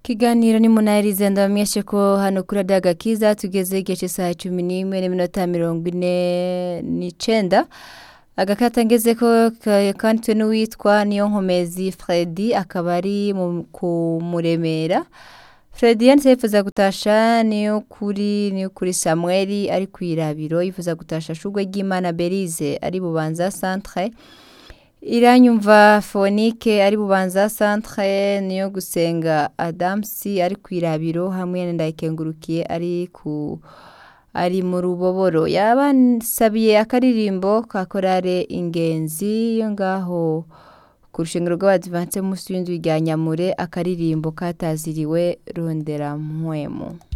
Ikiganiro ni munahiriza ndabamenyeshe ko hano kuri radiyo agakiza tugeze igihe cy'isaha cumi n'imwe n'iminota mirongo ine n'icenda agakata ngeze ko kanditswe n'uwitwa niyo nkomezi Fredy akaba ari mu- ku muremera Fredy yanditse yifuza gutasha niyo kuri niyo kuri Samuel ari kwirabiro yifuza gutasha shugwe ry'Imana Berize ari bubanza centre iranyumva fonike ari bubanza centre niyo gusenga adamsi ari kwirabiro hamwe na ndayikengurukiye ari ku ari mu ruboboro yabansabiye akaririmbo ka korale ingenzi yo ngaho ku rushengero rw'abadivanse munsi y'inzu rya nyamure akaririmbo kataziriwe rondera mpwemu